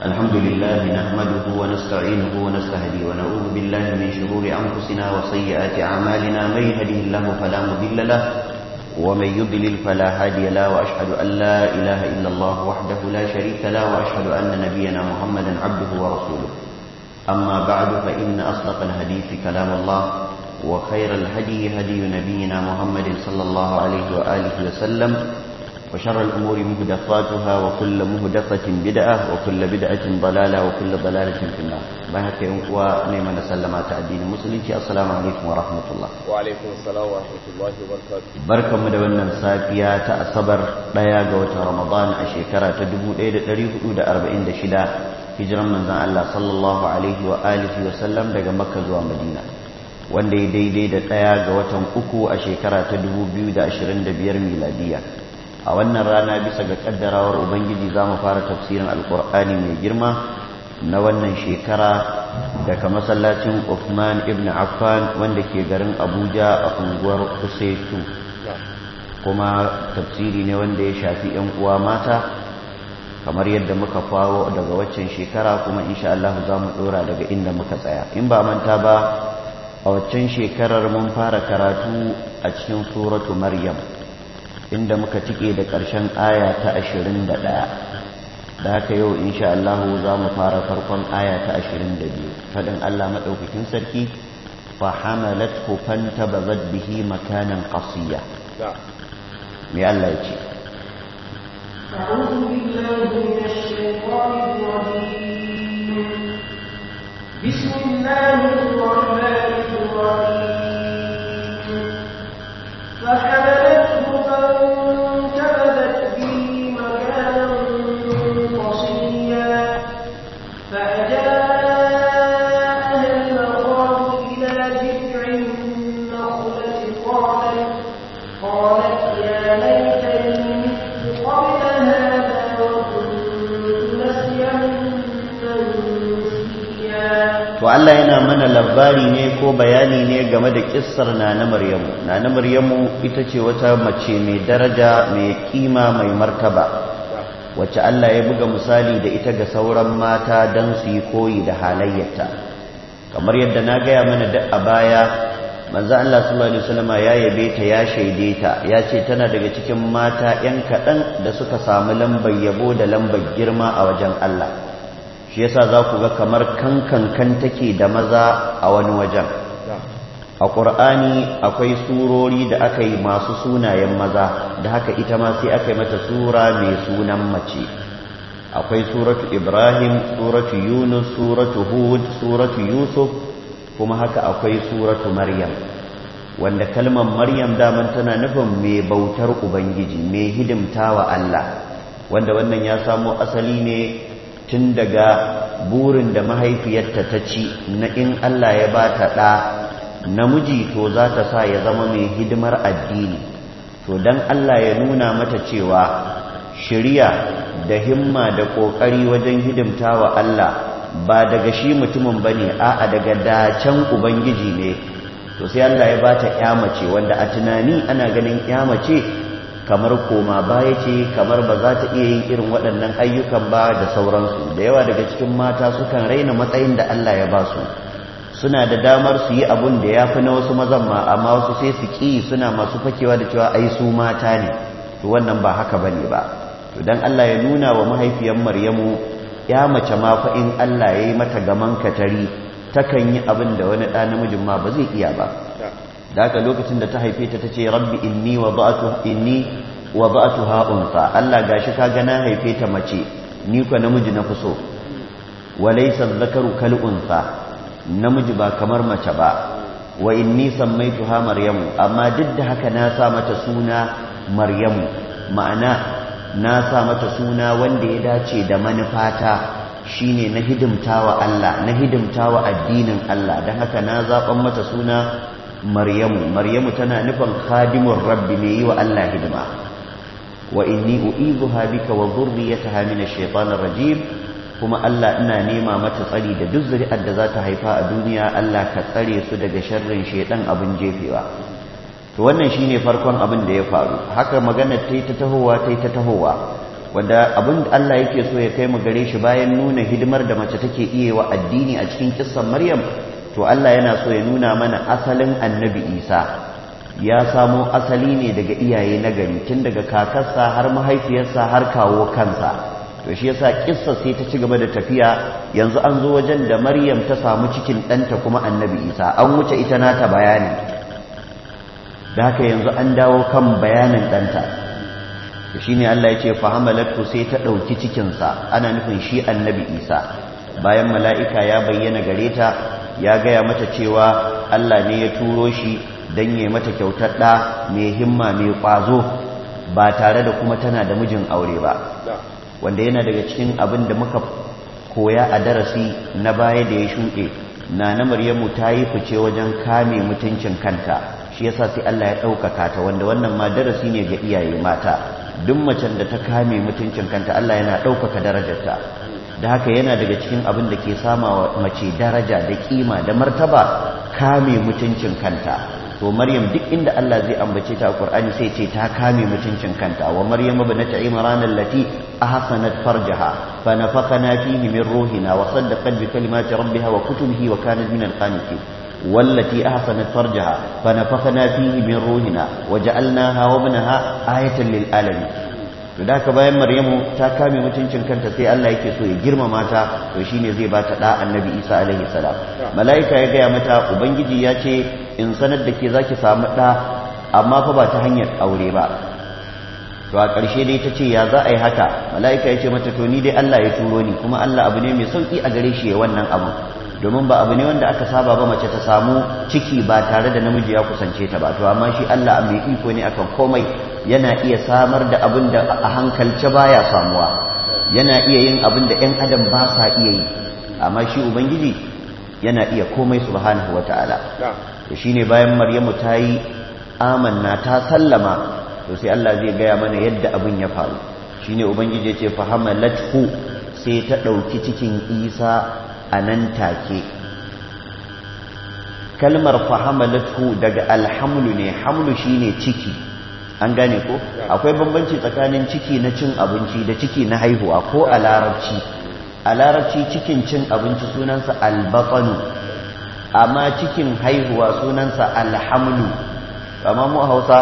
الحمد لله نحمده ونستعينه ونستهدي ونعوذ بالله من شرور أنفسنا وسيئات أعمالنا من يهده الله فلا مضل له ومن يضلل فلا هادي له وأشهد أن لا إله إلا الله وحده لا شريك له وأشهد أن نبينا محمدا عبده ورسوله أما بعد فإن أصدق الحديث كلام الله وخير الهدي هدي نبينا محمد صلى الله عليه وآله وسلم وشر الأمور مهدفاتها وكل مهدفة بدعة وكل بدعة ضلالة وكل ضلالة في النار بهك ونعم نسلم تعدين المسلمين السلام عليكم ورحمة الله وعليكم السلام ورحمة الله وبركاته بركة مدونا سافيا تأصبر ليا قوة رمضان أشيكرا تدبو إيد تريف أود أربعين دشدا hijiran manzan Allah sallallahu alaihi wa alihi wa sallam daga Makka zuwa Madina wanda ya daidai da ɗaya ga watan uku a shekara ta 2025 miladiya a wannan rana bisa ga kaddarawar ubangiji za mu fara tafsirin alkur'ani mai girma na wannan shekara daga masallacin Uthman ibn Affan wanda ke garin Abuja a unguwar Kusaitu kuma tafsiri ne wanda ya shafi 'yan uwa mata kamar yadda muka faro daga waccan shekara kuma insha Allah za mu dora daga inda muka tsaya in ba manta ba a waccan shekarar mun fara karatu a cikin suratu maryam inda muka tike da ƙarshen aya ta 21 da haka yau insha Allah za mu fara farkon aya ta 22 fadin Allah madaukakin sarki fa hamalathu fantabazat bihi makanan qasiya me Allah ya ce أعوذ بالله من الشيطان الرجيم بسم الله الرحمن الرحيم فحملته فانتبذت به مكانا قصيا فأجاءها المخاض إلى جذع النخلة قالت قالت يا ليتني مت قبل هذا وكنت نسيا منسيا to Allah yana mana labari ne ko bayani ne game da kissar nana Maryamu nana Maryamu ita ce wata mace mai daraja mai kima mai martaba wacce Allah ya buga misali da ita ga sauran mata don su yi koyi da halayyarta kamar yadda na gaya mana da a baya manzo Allah sallallahu alaihi wasallam ya yabe ta ya shaide ta ya ce tana daga cikin mata yan kaɗan da suka samu lambar yabo da lambar girma a wajen Allah shi yasa za ku ga kamar kankan take da maza a wani wajen a ƙur'ani akwai surori da aka yi masu sunayen maza da haka ita ma sai aka yi mata sura mai sunan mace akwai suratu ibrahim suratu yunus suratu hud suratu yusuf kuma haka akwai suratu maryam wanda kalmar maryam daman tana nufin mai bautar ubangiji mai hidimtawa allah wanda wannan ya samo asali ne tun daga burin da mahaifiyarta ta ci na in Allah ya ba ta ɗa namiji to za ta sa ya zama mai hidimar addini to don Allah ya nuna mata cewa shirya da himma da ƙoƙari wajen hidimta wa Allah ba daga shi mutumin ba ne a'a daga dacen ubangiji ne to sai Allah ya ba ta mace wanda a tunani ana ganin mace kamar koma baya ce kamar ba za ta iya yin irin waɗannan ayyukan ba da sauransu da yawa daga cikin mata sukan raina matsayin da Allah ya ba su suna da damar su yi abun da ya fi na wasu mazan ma amma wasu sai su ƙi suna masu fakewa da cewa ai su mata ne to wannan ba haka ba ne ba to dan Allah ya nuna wa mahaifiyar Maryamu ya mace ma fa in Allah ya yi mata gaman katari takan yi abin da wani ɗa namijin ma ba zai iya ba da haka lokacin da ta haife ta tace rabbi inni wada'tu inni wada'tuha unsa Allah gashi ka ga na haife ta mace ni ko namiji na kuso walaysa dhakaru kal unsa namiji ba kamar mace ba wa inni sammaituha maryamu amma duk da haka na sa mata suna maryamu ma'ana na sa mata suna wanda ya dace da manufata shine na hidimtawa Allah na hidimtawa addinin Allah dan haka na zaban mata suna maryamu maryamu tana nufin khadimur rabbi mai yi wa Allah hidima wa inni u'izuha bika wa dhurriyyataha min ash-shaytanir rajim kuma Allah ina nema mata tsari da duk zuri'ar da za ta haifa a duniya Allah ka tsare su daga sharrin shaytan abin jefewa to wannan shine farkon abin da ya faru haka magana ta yi ta tahowa ta yi ta tahowa wanda abin da Allah yake so ya kai mu gare shi bayan nuna hidimar da mace take iya wa addini a cikin kissan Maryam to Allah yana so ya nuna mana asalin annabi Isa ya samo asali ne daga iyaye na gari tun daga kakarsa har mahaifiyarsa har kawo kansa to shi yasa kissa sai ta ci gaba da tafiya yanzu an zo wajen da Maryam ta samu cikin ɗanta kuma annabi Isa an wuce ita nata bayani da haka yanzu an dawo kan bayanin ɗanta shi ne Allah ya ce fahamalatu sai ta ɗauki cikinsa ana nufin shi annabi Isa bayan mala'ika ya bayyana gare ta ya gaya mata cewa Allah ne ya turo shi don yi mata kyautar ɗa mai himma mai ƙwazo ba tare da kuma tana da mijin aure ba wanda yana daga cikin abin da muka koya a darasi na baya da ya shuɗe na na maryamu ta yi fice wajen kame mutuncin kanta shi yasa sai Allah ya ɗaukaka ta wanda wannan ma darasi ne ga iyaye mata duk macen da ta kame mutuncin kanta Allah yana ɗaukaka darajarta da haka yana daga cikin abin da ke sama wa mace daraja da kima da martaba kame mutuncin kanta to maryam duk inda Allah zai ambace ta a Qur'ani sai ce ta kame mutuncin kanta wa maryam ibnat imran allati ahsanat farjaha fa nafakhana fihi min ruhina wa saddaqat bi kalimati rabbiha wa kutubihi wa kanat min al-qanitin والتي أحسنت فرجها فنفخنا فيه من روحنا وجعلناها وابنها آية للعالمين to da ka bayan maryamu ta kame mutuncin kanta sai Allah yake so ya girmama ta to shine zai ba ta da annabi Isa alaihi salam malaika ya gaya mata ubangiji ya ce in sanar da ke zaki samu da amma fa ba ta hanyar aure ba to a ƙarshe dai ta ce ya za a yi haka malaika ya ce mata to ni dai Allah ya turo ni kuma Allah abu ne mai sauki a gare shi ya wannan abu domin ba abu ne wanda aka saba ba mace ta samu ciki ba tare da namiji ya kusance ta ba to amma shi Allah mai iko ne akan komai yana iya samar da abin da a hankalce baya samuwa yana iya yin abin da ƴan adam ba sa iya yi amma shi ubangiji yana iya komai subhanahu wataala to shine bayan Maryamu ta yi amanna ta sallama to sai Allah zai gaya mana yadda abin ya faru shine ubangiji ya ce fahamalathu sai ta ɗauki cikin Isa a nan take kalmar fahamalatu daga alhamlu ne hamlu shine ciki an gane ko akwai bambanci tsakanin ciki na cin abinci da ciki na haihuwa ko a larabci a larabci cikin cin abinci sunansa albatanu amma cikin haihuwa sunansa alhamlu amma mu hausa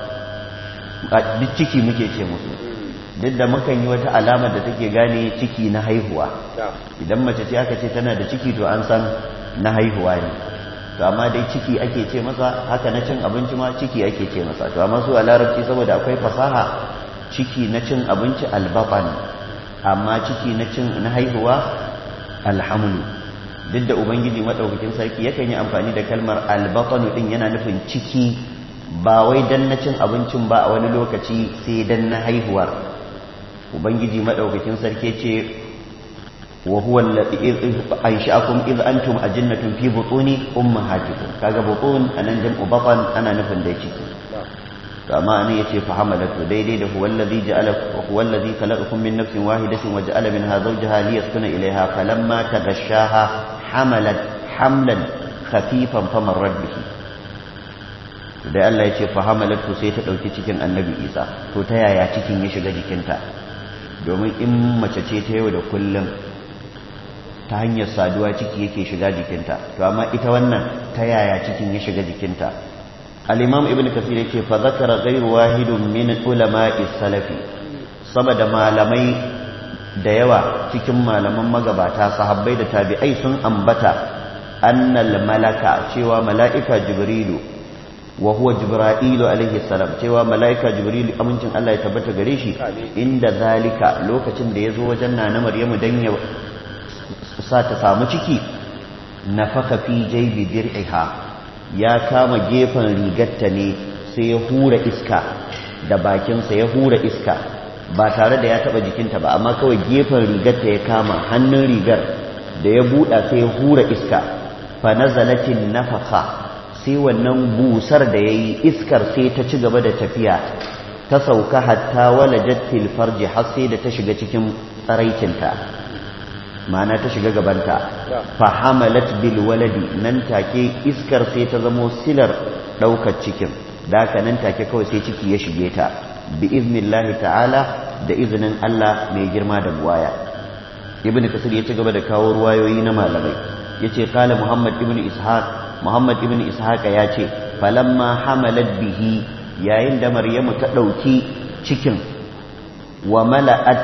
duk ciki muke ce musu duk da mukan yi wata alamar da take gane ciki na haihuwa idan mace ce aka ce tana da ciki to an san na haihuwa ne to amma dai ciki ake ce masa haka na cin abinci ma ciki ake ce masa to amma su a larabci saboda akwai fasaha ciki na cin abinci albatan amma ciki na cin na haihuwa alhamlu duk da ubangiji madaukakin sarki yakan yi amfani da kalmar albatanu din yana nufin ciki ba wai dan na cin abincin ba a wani lokaci sai dan na haihuwar ubangiji madaukakin sarki ce wa huwa alladhi ansha'akum id antum ajinnatun fi butuni ummahatikum kaga butun anan jam'u batan ana nufin dai ciki to amma ne yace fa hamalatu daidai da huwa alladhi ja'ala huwa alladhi khalaqakum min nafsin wahidatin wa ja'ala minha zawjaha liyaskuna ilayha falamma taghashaha hamalat hamlan khafifan famarrat bihi da Allah ya ce fa hamalatu sai ta dauki cikin annabi Isa to ta yaya cikin ya shiga jikinta domin in mace ce ta yau da kullum ta hanyar saduwa ciki yake shiga jikinta to amma ita wannan ta yaya cikin ya shiga jikinta al-imam ibn kasir yake fa zakara ghayru wahidun min ulama'i salafi saboda malamai da yawa cikin malaman magabata sahabbai da tabi'ai sun ambata annal malaka cewa mala'ika jibrilu wa huwa jibra'ilu alaihi salam cewa mala'ika jibrilu amincin Allah ya tabbata gare shi inda zalika lokacin da ya zo wajen nana maryamu dan ya sa ta samu ciki nafaka fi jaybi dir'iha ya kama gefen rigarta ne sai ya hura iska da bakinsa ya hura iska ba tare da ya taba jikinta ba amma kawai gefen rigarta ya kama hannun rigar da ya buɗa sai ya hura iska fa nazalatin nafaka sai wannan busar da ya yi iskar sai ta ci gaba da tafiya ta sauka hatta wala jattil farji har sai da ta shiga cikin tsaraicinta ma'ana ta shiga gabanta fahamalat bil waladi nan take iskar sai ta zamo silar ɗaukar cikin da haka nan take kawai sai ciki ya shige ta bi iznillahi ta'ala da izinin Allah mai girma da buwaya ibn kasir ya ci gaba da kawo ruwayoyi na malamai yace kala muhammad ibn ishaq muhammad ibn ishaq ya ce falamma hamalat bihi yayin da maryamu ta dauki cikin wa mala'at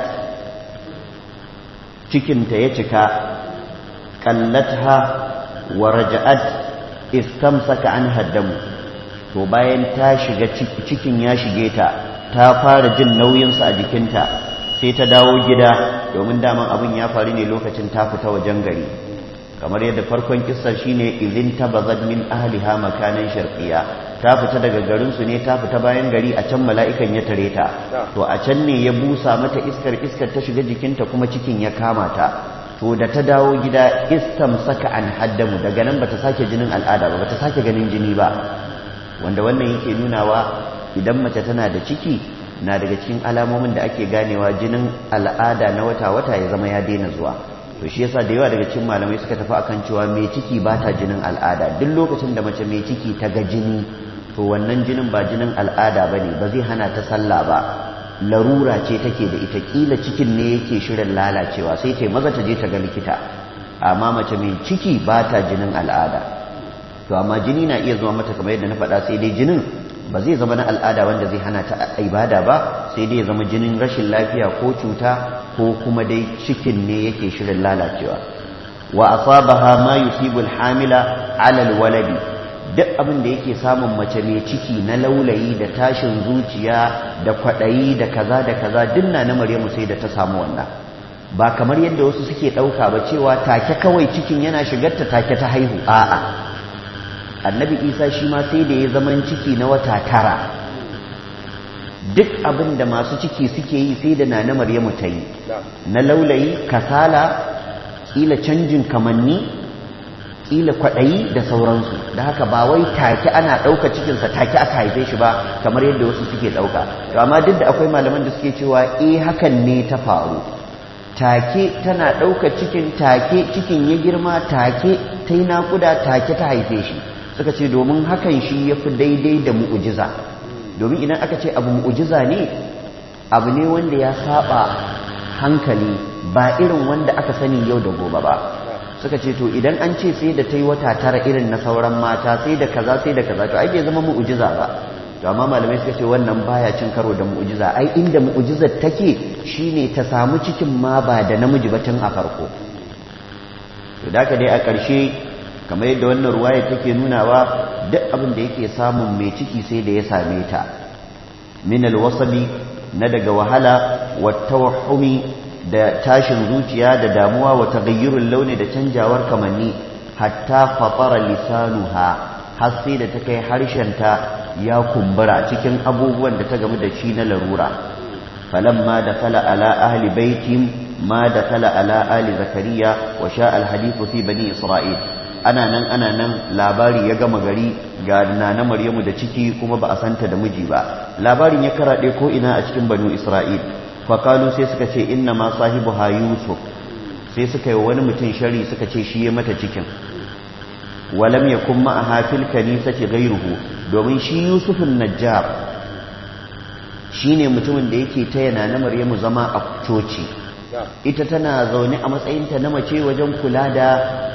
cikinta ya cika kallatha wa raja'at istamsaka an haddamu to bayan ta shiga cikin ya shige ta ta fara jin nauyinsa a jikinta sai ta dawo gida domin daman abin ya faru ne lokacin ta fita wajen gari kamar yadda farkon kissar shine idin tabazad min ahliha makanan sharqiya ta fita daga garinsu ne ta fita bayan gari a can mala'ikan ya tare ta to a can ne ya busa mata iskar iskar ta shiga jikinta kuma cikin ya kama ta to da ta dawo gida istam saka an haddamu daga nan bata sake jinin al'ada ba bata sake ganin jini ba wanda wannan yake nunawa idan mace tana da ciki na daga cikin alamomin da ake ganewa jinin al'ada na wata-wata ya zama ya daina zuwa to shi yasa da yawa daga cikin malamai suka tafi akan cewa mai ciki ba ta jinin al'ada duk lokacin da mace mai ciki ta ga jini to wannan jinin ba jinin al'ada ba ne ba zai hana ta sallah ba larura ce take da ita kila cikin ne yake shirin lalacewa sai ta maza ta je ta ga likita amma mace mai ciki ba ta jinin al'ada to amma jini na iya zuwa mata kamar yadda na faɗa sai dai jinin ba zai zama na al'ada wanda zai hana ta ibada ba sai dai ya zama jinin rashin lafiya ko cuta ko kuma dai cikin ne yake shirin lalacewa wa asabaha ma yusibu al-hamila ala al-waladi duk abin da yake samun mace mai ciki na laulayi da tashin zuciya da kwaɗayi da kaza da kaza dinna na Maryamu sai da ta samu wannan ba kamar yadda wasu suke ɗauka ba cewa take kawai cikin yana shigarta take ta haihu a'a annabi isa shi ma sai da ya zaman ciki na wata tara duk abin da masu ciki suke yi sai da nana maryamu ta yi na laulayi kasala ƙila canjin kamanni ƙila kwaɗayi da sauransu da haka ba wai take ana ɗauka cikinsa take aka haife shi ba kamar yadda wasu suke ɗauka to amma duk da akwai malaman da suke cewa eh hakan ne ta faru take tana ɗauka cikin take cikin ya girma take ta yi naƙuda take ta haife shi suka ce domin hakan shi ya fi daidai da mu'ujiza domin idan aka ce abu mu'ujiza ne abu ne wanda ya saba hankali ba irin wanda aka sani yau da gobe ba suka ce to idan an ce sai da ta yi wata tara irin na sauran mata sai da kaza sai da kaza to ai bai zama mu'ujiza ba to amma malamai suka ce wannan baya cin karo da mu'ujiza ai inda mu'ujizar take shine ta samu cikin ma ba da namiji ba tun a farko to da dai a ƙarshe kamar yadda wannan ruwaya take nunawa duk abin da yake samun mai ciki sai da ya same ta min alwasabi na daga wahala wa tawahhumi da tashin zuciya da damuwa wa taghayyurul launi da canjawar kamanni hatta fatara lisanuha har sai da ta kai harshenta ya kumbura cikin abubuwan da ta gamu da shi na larura falamma dakala ala ahli baitin ma dakala ala ali zakariya wa sha alhadithu fi bani isra'il ana nan ana nan labari ya gama gari ga nana maryamu da ciki kuma ba a santa da miji ba labarin ya karaɗe ko ina a cikin banu isra'il fakalu sai suka ce inna ma sahibu ha yusuf sai suka yi wani mutum shari suka ce shi ya mata cikin walam ya kuma a hafil kanisati gairuhu domin shi yusufun najjar shi ne mutumin da yake taya nana maryamu zama a coci ita tana zaune a matsayinta na mace wajen kula da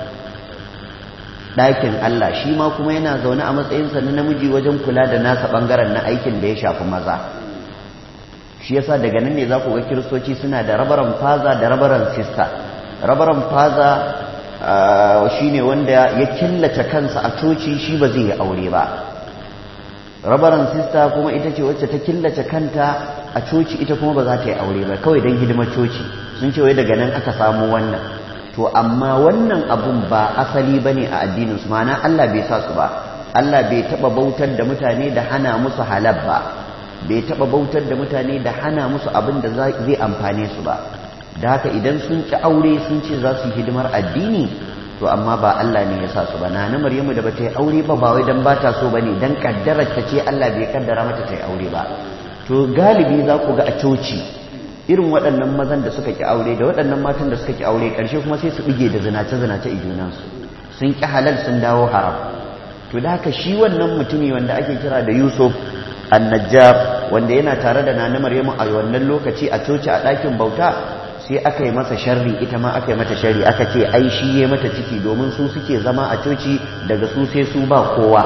ɗakin Allah shi ma kuma yana zaune a matsayinsa na namiji wajen kula da nasa ɓangaren na aikin da ya shafi maza shi yasa daga nan ne za ku ga kiristoci suna da rabaran faza da rabaran sista rabaran faza shi ne wanda ya killace kansa a coci shi ba zai yi aure ba rabaran sista kuma ita ce wacce ta killace kanta a coci ita kuma ba za ta yi aure ba kawai don hidimar coci sun ce wai daga nan aka samu wannan to amma wannan abun ba asali ba ne a addininsu mana Allah bai sa su ba Allah bai taɓa bautar da mutane da hana musu halal ba bai taɓa bautar da mutane da hana musu abin da zai amfane su ba da haka idan sun ci aure sun ce za su yi hidimar addini to amma ba Allah ne ya sa su ba na na Maryamu da bata yi aure ba ba wai dan bata so bane dan kaddarar ta ce Allah bai kaddara mata ta yi aure ba to galibi za ku ga a coci irin waɗannan mazan da suka ki aure da waɗannan matan da suka ki aure ƙarshe kuma sai su bige da zinace zinace junansu sun ki halal sun dawo haram to da haka shi wannan mutumi wanda ake kira da Yusuf annajjar wanda yana tare da nana maryamu a wannan lokaci a coci a ɗakin bauta sai aka yi masa sharri ita ma aka yi mata sharri aka ce ai shi ya mata ciki domin su suke zama a coci daga su sai su ba kowa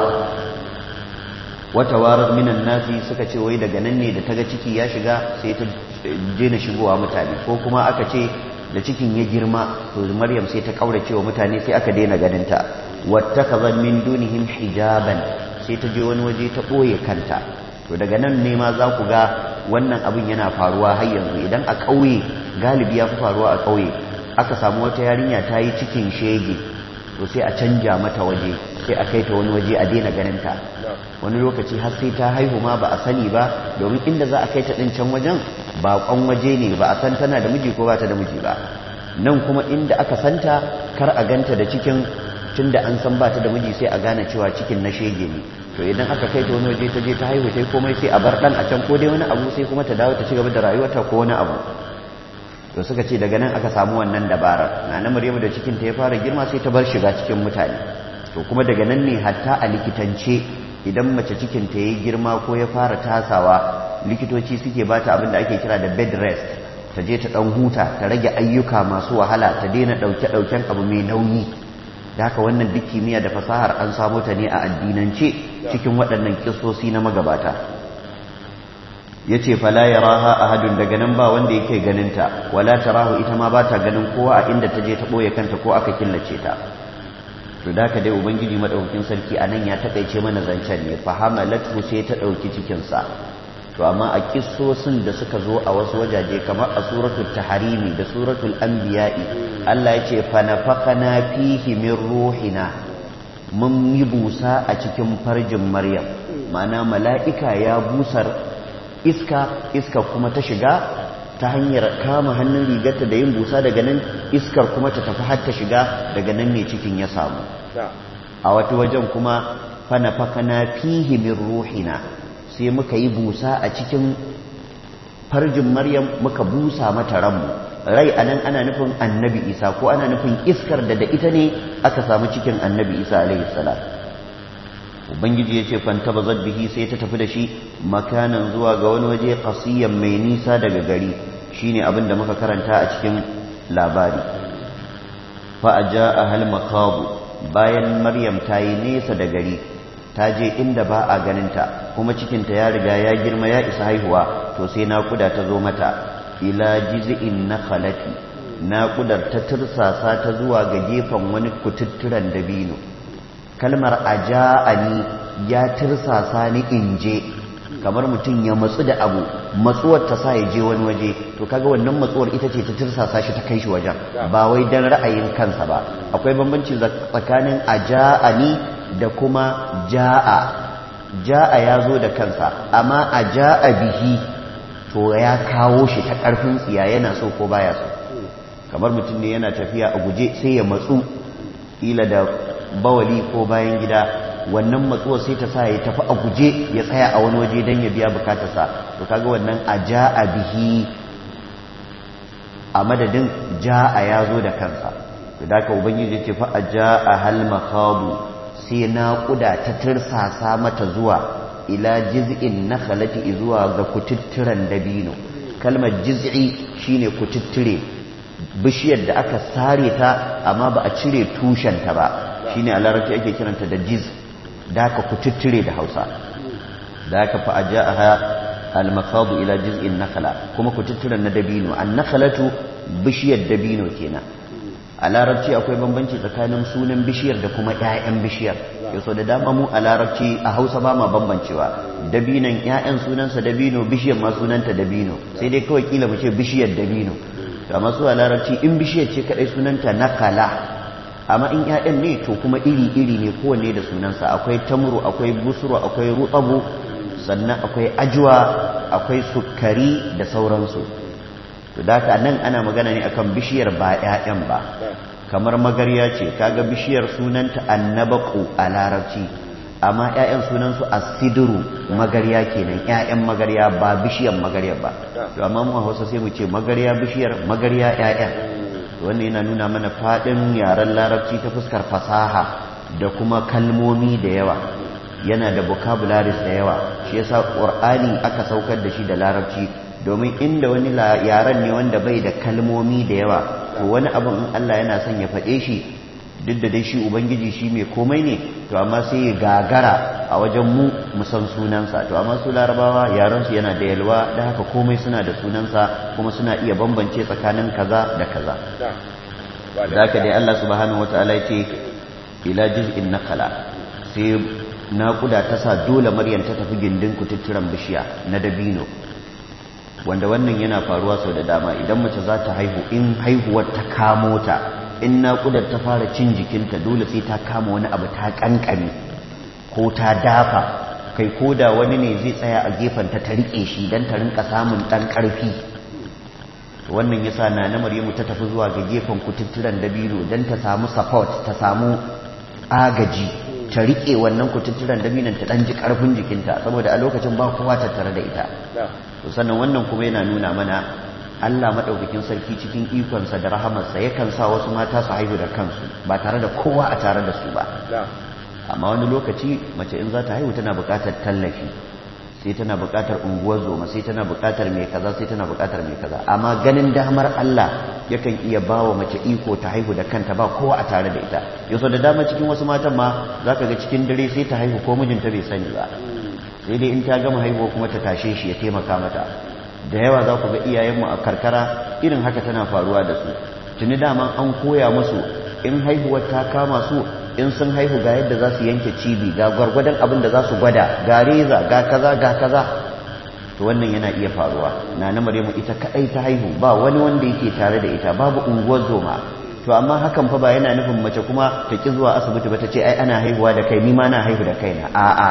wata warar minan nasi suka ce wai daga nan ne da ta ga ciki ya shiga sai ta daina shigowa mutane ko kuma aka ce da cikin ya girma to maryam sai ta kaurace wa mutane sai aka daina ganinta wattakaza min dunihim hijaban sai ta je wani waje ta ɓoye kanta to daga nan ne ma za ku ga wannan abin yana faruwa har yanzu idan a ƙauye galibi ya fi faruwa a ƙauye aka samu wata yarinya ta yi cikin shege to sai a canja mata waje sai a kai ta wani waje a daina ganinta wani lokaci har sai ta haihu ma ba a sani ba domin inda za a kai ta ɗin can wajen baƙon waje ne ba a san tana da miji ko ba ta da miji ba nan kuma inda aka santa kar a ganta da cikin tunda an san ba ta da miji sai a gane cewa cikin na shege ne to idan aka kai ta wani waje ta je ta haihu sai komai sai a bar dan a can ko dai wani abu sai kuma ta dawo ta ci gaba da rayuwarta ko wani abu to suka ce daga nan aka samu wannan dabarar na na Maryamu da cikin ta ya fara girma sai ta bar shiga cikin mutane to kuma daga nan ne hatta a likitance idan mace cikin ta yayi girma ko ya fara tasawa likitoci suke bata abin da ake kira da bed rest ta je ta dan huta ta rage ayyuka masu wahala ta daina dauke dauken abu mai nauyi da haka wannan duk kimiyya da fasahar an samo ta ne a addinance cikin waɗannan kisosi na magabata ya ce fala ya raha a hadun daga nan ba wanda yake ganinta wala ta rahu ita ma ba ta ganin kowa a inda ta je ta ɓoye kanta ko aka killace ta to da haka dai ubangiji maɗaukin sarki a nan ya taƙaice mana zancen ne fahamalatu sai ta ɗauki cikinsa to amma a kissosin da suka zo a wasu wajaje kamar a suratul taharimi da suratul anbiya'i Allah ya ce fa nafaqana fihi min ruhina mun yi busa a cikin farjin maryam ma'ana mala'ika ya busar iska iska kuma ta shiga ta hanyar kama hannun rigarta da yin busa daga nan iskar kuma ta tafi har ta shiga daga nan ne cikin ya samu a wata wajen kuma fa nafaqana fihi min ruhina sai muka yi busa a cikin farjin maryam muka busa mata ranmu rai anan ana nufin annabi isa ko ana nufin iskar da da ita ne aka samu cikin annabi isa alaihi salam ubangiji ya ce fanta bazar bihi sai ta tafi da shi makanan zuwa ga wani waje kasiyan mai nisa daga gari shine abin da muka karanta a cikin labari fa a ja a hal bayan maryam ta yi nesa da gari ta je inda ba a ganinta kuma cikinta ya riga ya girma ya isa haihuwa to sai naƙuda ta zo mata ila jiz'in nakhalati naƙudar ta tirsasa ta zuwa ga gefen wani kututturan dabino kalmar aja'ani ya tirsasa ni in je kamar mutum ya matsu da abu matsuwar ta sa ya je wani waje to kaga wannan matsuwar ita ce ta tirsasa shi ta kai shi wajen ba wai dan ra'ayin kansa ba akwai bambanci tsakanin aja'ani da kuma ja'a ja'a ya zo da kansa amma a ja'a bihi to ya kawo shi ta ƙarfin tsiya yana so ko baya so kamar mutum ne yana tafiya a guje sai ya matsu ila da bawali ko bayan gida wannan matsuwar sai ta sa ya tafi a guje ya tsaya a wani waje don ya biya bukatarsa to kaga wannan a ja'a bihi a madadin ja'a ya zo da kansa to da ka ubangiji ce fa a ja'a hal makhabu sai naƙuda ta tirsasa mata zuwa ila jiz'in nakhalati zuwa ga kututturen dabino kalmar jiz'i shine kututture bishiyar da aka sare ta amma ba a cire tushenta ba shine a larabci ake kiranta da jiz da aka kututture da hausa da aka fa aja'aha al-maqadu ila jiz'in nakhala kuma kututturen na dabino an-nakhalatu bishiyar dabino kenan a larabci akwai bambanci tsakanin sunan bishiyar da kuma 'ya'yan bishiyar yaso da dama mu a larabci a hausa ba ma bambancewa dabinon 'ya'yan sunansa dabino bishiyar ma sunanta dabino sai dai kawai kila mu ce bishiyar dabino to amma su a larabci in bishiyar ce kadai sunanta nakala amma in 'ya'yan ne to kuma iri iri ne kowanne da sunansa akwai tamru akwai busuru akwai rutsabu sannan akwai ajuwa akwai sukari da sauransu to da haka nan ana magana ne akan bishiyar ba 'ya'yan ba kamar magarya ce kaga bishiyar sunanta annabaku a larabci amma 'ya'yan sunansu asiduru magarya kenan 'ya'yan magarya ba bishiyar magarya ba to amma mu a Hausa sai mu ce magarya bishiyar magarya 'ya'yan wannan yana nuna mana fadin yaren larabci ta fuskar fasaha da kuma kalmomi da yawa yana da vocabularies da yawa shi yasa qur'ani aka saukar da shi da larabci domin inda wani yaren ne wanda bai da kalmomi da yawa to wani abin in Allah yana son ya faɗe shi duk da dai shi ubangiji shi mai komai ne to amma sai ya gagara a wajen mu mu san sunansa to amma su larabawa yaran su yana da yalwa da haka komai suna da sunansa kuma suna iya bambance tsakanin kaza da kaza zaka dai Allah subhanahu wataala yace ila juz'in nakala sai naƙuda ta sa dole maryam ta tafi gindin kututturan bishiya na dabino wanda wannan yana faruwa sau da dama idan mace za ta haihu in haihuwar ta kamo ta in naƙudar ta fara cin jikinta dole sai ta kama wani abu ta ƙanƙame ko ta dafa kai ko da wani ne zai tsaya a gefenta ta riƙe shi don ta rinka samun ɗan ƙarfi wannan ya sa na na maryamu ta tafi zuwa ga gefen kututturen dabino don ta samu support ta samu agaji ta riƙe wannan kututturen dabinon ta ɗan ji ƙarfin jikinta saboda a lokacin ba kowa tattare da ita to sannan wannan kuma yana nuna mana Allah maɗaukakin sarki cikin ikonsa da rahamarsa yakan sa wasu mata su haihu da kansu ba tare da kowa a tare da su ba amma wani lokaci mace in za ta haihu tana buƙatar tallafi sai tana buƙatar unguwar zoma sai tana buƙatar mai kaza sai tana buƙatar mai kaza amma ganin damar Allah yakan iya ba wa mace iko ta haihu da kanta ba kowa a tare da ita yau da dama cikin wasu matan ma za ka ga cikin dare sai ta haihu ko mijinta bai sani ba sai dai in ta gama haihuwa kuma ta tashe shi ya taimaka mata da yawa za ku ga iyayenmu a karkara irin haka tana faruwa da su tuni daman an koya musu in haihuwar ta kama su in sun haihu ga yadda za su yanke cibi ga gwargwadon abin da za su gwada ga reza ga kaza ga kaza to wannan yana iya faruwa na na maryamu ita kadai ta haihu ba wani wanda yake tare da ita babu unguwar zoma to amma hakan fa ba yana nufin mace kuma ta ki zuwa asibiti ba ta ce ai ana haihuwa da kai ni ma na haihu da kaina a'a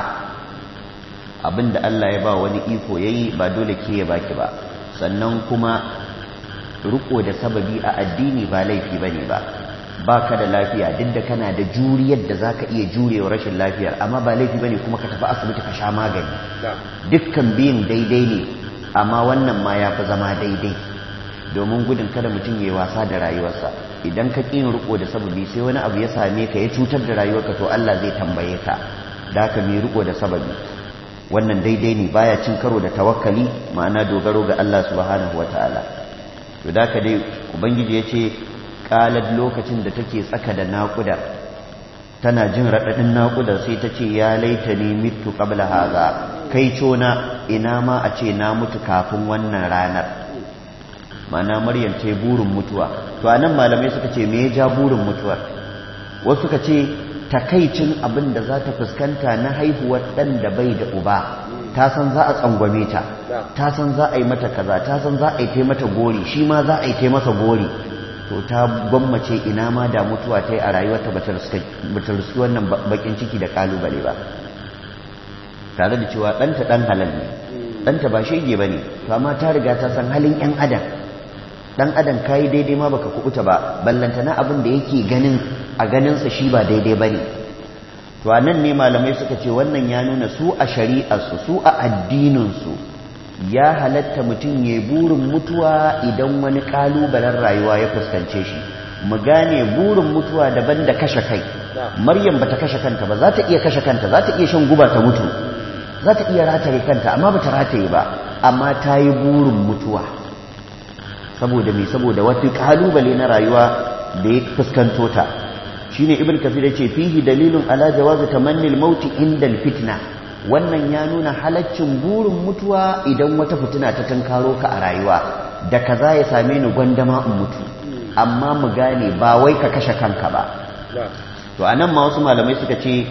abin da Allah ya ba wani iko yayi ba dole ke ya baki ba sannan kuma riko da sababi a addini ba laifi bane ba baka da lafiya duk da kana da juriyar da zaka iya jurewa rashin lafiyar amma ba laifi bane kuma ka tafi asibiti ka sha magani dukkan biyun daidai ne amma wannan ma ya fi zama daidai domin gudun kada mutum ya yi wasa da rayuwarsa idan ka ƙin riko da sababi sai wani abu ya same ka ya cutar da rayuwarka to Allah zai tambaye ka da ka mai riko da sababi wannan daidai ne baya cin karo da tawakkali ma'ana dogaro ga Allah subhanahu wataala to da ka dai ubangiji ya ce kalar lokacin da take tsaka da naƙuda tana jin raɗaɗin naƙudar sai ta ce ya laita ne mitu ƙabla haza kai cona ina ma a ce na mutu kafin wannan ranar mana maryam ce burin mutuwa to a nan malamai suka ce me ya ja burin mutuwar wasu suka ce takaicin abin da za ta fuskanta na haihuwar ɗan da bai da uba ta san za a tsangwame ta ta san za a yi mata kaza ta san za a yi mata gori shi ma za a yi masa gori to ta gwammace ina ma da mutuwa ta yi a rayuwarta ba ta riski wannan bakin ciki da kalubale ba tare da cewa ɗanta ɗan halal ne ɗanta ba shege ba ne to amma ta riga ta san halin ‘yan adam ɗan adam ka yi daidai ma baka kubuta ba ballantana abin da yake ganin a ganinsa shi ba daidai ba ne to a nan ne malamai suka ce wannan ya nuna su a shari'arsu su a addininsu ya halatta mutum ya burin mutuwa idan wani kalubalen rayuwa ya fuskance shi mu gane burin mutuwa daban da kashe kai maryam bata kashe kanta ba za ta iya kashe kanta za ta iya shan guba ta mutu za ta iya rataye kanta amma bata rataye ba amma ta yi burin mutuwa saboda me saboda wata kalubale na rayuwa da ya fuskanto ta shine ibn kafir yace fihi dalilun ala jawazi tamanni al-maut inda al-fitna wannan ya nuna halaccin burin mutuwa idan wata fitina ta tunkaro ka a rayuwa da kaza ya same ni gwandama in mutu amma mu gane ba wai ka kashe kanka ba to anan ma wasu malamai suka ce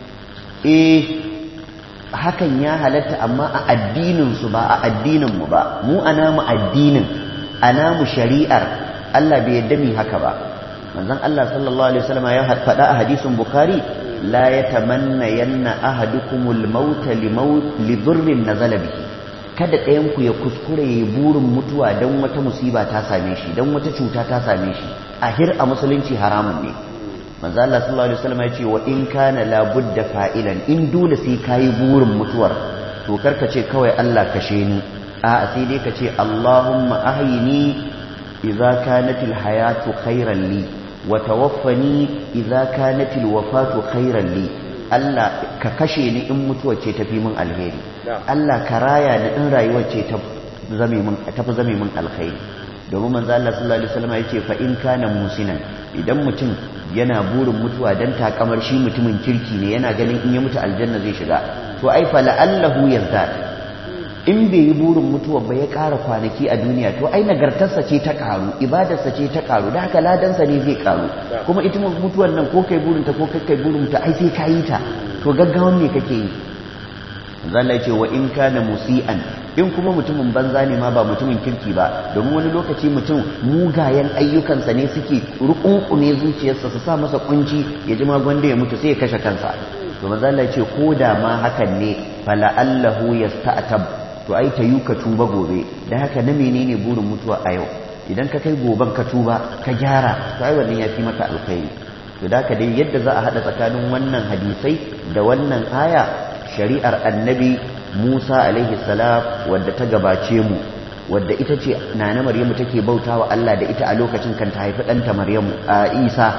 eh hakan ya halatta amma a addinin su ba a addinin mu ba mu ana mu addinin ana mu shari'ar Allah bai yadda mi haka ba manzon Allah sallallahu alaihi wasallam ya faɗa a hadisin bukhari لا يتمنين أحدكم الموت لموت لضر نزل به kada ɗayanku ya kuskure ya burin mutuwa don wata musiba ta same shi don wata cuta ta same shi a hir a musulunci haramun ne manzo Allah sallallahu alaihi wasallam ya ce wa in kana la budda fa'ilan in dole sai kayi burin mutuwar to karka ce kawai Allah kashe ni a sai dai ka ce Allahumma ahyini idza kanatil hayatu khairan li wa tawaffani idza kanatil wafatu khairan li Allah ka kashe ni in mutuwa ce tafi min alheri Allah ka raya ni in rayuwar ce ta zame min tafi zame min alkhairi domin manzo Allah sallallahu alaihi wasallam yace fa in kana musinan idan mutum yana burin mutuwa dan takamar shi mutumin kirki ne yana ganin in ya mutu aljanna zai shiga to ai fa la'allahu yazdad in bai yi burin mutuwa ba ya ƙara kwanaki a duniya to ai nagartarsa ce ta ƙaru ibadarsa ce ta ƙaru da haka ladansa ne zai ƙaru kuma ita mutuwan nan ko kai burinta ko kai burin ta ai sai ka yi ta to gaggawan me kake yi zalla ce wa in kana musi'an in kuma mutumin banza ne ma ba mutumin kirki ba domin wani lokaci mutum mugayen ayyukansa ne suke rukunkume zuciyarsa su sa masa kunci ya ji ma gwanda ya mutu sai ya kashe kansa to manzo Allah ce ko da ma hakan ne fala allahu yasta'tab to ai ta yi ka tuba gobe da haka na menene burin mutuwa a yau idan ka kai goben ka tuba ka gyara to ai wannan ya fi maka alkhairi to da haka dai yadda za a haɗa tsakanin wannan hadisai da wannan aya shari'ar annabi musa alaihi salam wadda ta gabace mu wadda ita ce nana maryamu take bautawa Allah da ita a lokacin kan ta haifi ɗanta maryamu a isa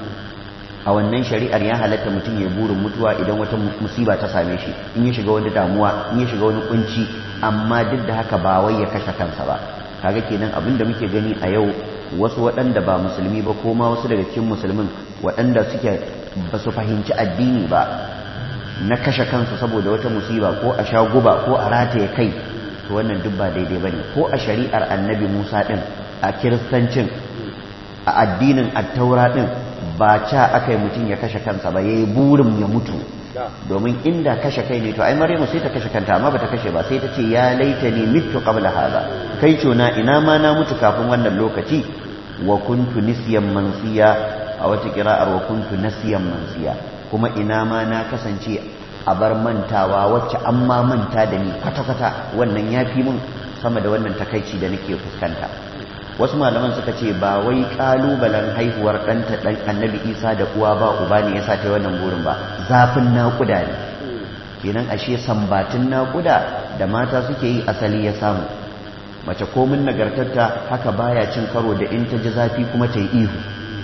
a wannan shari'ar ya halatta mutum ya burin mutuwa idan wata musiba ta same shi in ya shiga wani damuwa in ya shiga wani kunci amma duk da haka ba wai ya kashe kansa ba kaga kenan abin da muke gani a yau wasu waɗanda ba musulmi ba ko ma wasu daga cikin musulmin waɗanda suke ba su fahimci addini ba na kashe kansu saboda wata musiba ko a sha guba ko a rataye kai to wannan duk ba daidai bane ko a shari'ar annabi Musa din a kiristancin a addinin attaura din ba ca aka yi mutum ya kashe kansa ba yayi burin ya mutu domin inda kashe kai ne to ai maryamu sai ta kashe kanta amma bata kashe ba sai ta ce ya laita ni mitu qabla hada kai na ina ma na mutu kafin wannan lokaci wa kuntu nisyan mansiya a wata kira'ar wa kuntu nasiyan mansiya kuma ina ma na kasance a bar mantawa wacce an ma manta da ni kwata-kwata wannan ya fi mun sama da wannan takaici da nake fuskanta wasu malaman suka ce ba wai kalubalen haihuwar ɗanta ɗan annabi isa da uwa ba uba ne yasa ta wannan burin ba zafin naƙuda ne kenan ashe sambatin naƙuda da mata suke yi asali ya samu mace komin nagartarta haka baya cin karo da in ta ji zafi kuma ta yi ihu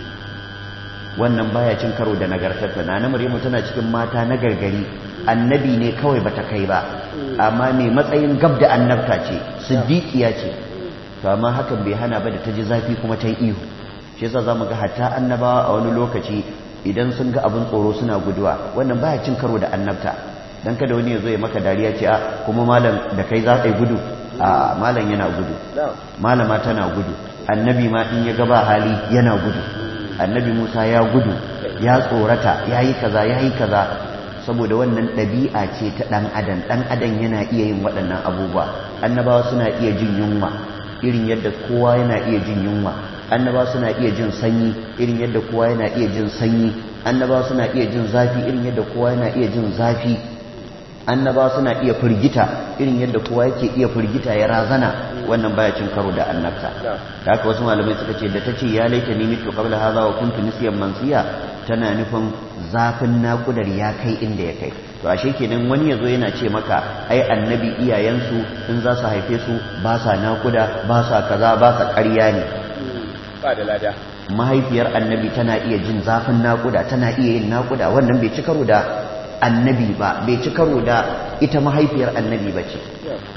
wannan baya cin karo da nagartarta na maryamu tana cikin mata na gargari annabi ne kawai bata kai ba amma mai matsayin gab da annabta ce siddiqiya ce to amma hakan bai hana ba da ta ji zafi kuma ta yi ihu shi yasa zamu ga hatta annabawa a wani lokaci idan sun ga abin tsoro suna guduwa wannan baya cin karo da annabta dan kada wani ya zo ya maka dariya ce a kuma malam da kai za ka yi gudu a malam yana gudu malama tana gudu annabi ma in ya ga ba hali yana gudu annabi Musa ya gudu ya tsorata ya yi kaza ya yi kaza saboda wannan ɗabi'a ce ta ɗan adam ɗan adam yana iya yin waɗannan abubuwa annabawa suna iya jin yunwa irin yadda kowa yana iya jin yunwa annabawa suna iya jin sanyi irin yadda kowa yana iya jin sanyi annabawa suna iya jin zafi irin yadda kowa yana iya jin zafi annabawa suna iya firgita irin yadda kowa yake iya firgita ya razana wannan baya cin karo da annabta da haka wasu malamai suka ce da ta ce ya laita ni mitu qabla hadha wa kuntu nisyan mansiya tana nufin zafin naƙudar ya kai inda ya kai to ashe kenan wani yazo yana ce maka ai annabi iyayensu in za su haife su ba sa naƙuda ba sa kaza ba sa ƙarya ne ba da lada mahaifiyar annabi tana iya jin zafin naƙuda tana iya yin naƙuda wannan bai ci karo da annabi ba bai ci karo da ita mahaifiyar annabi ba ce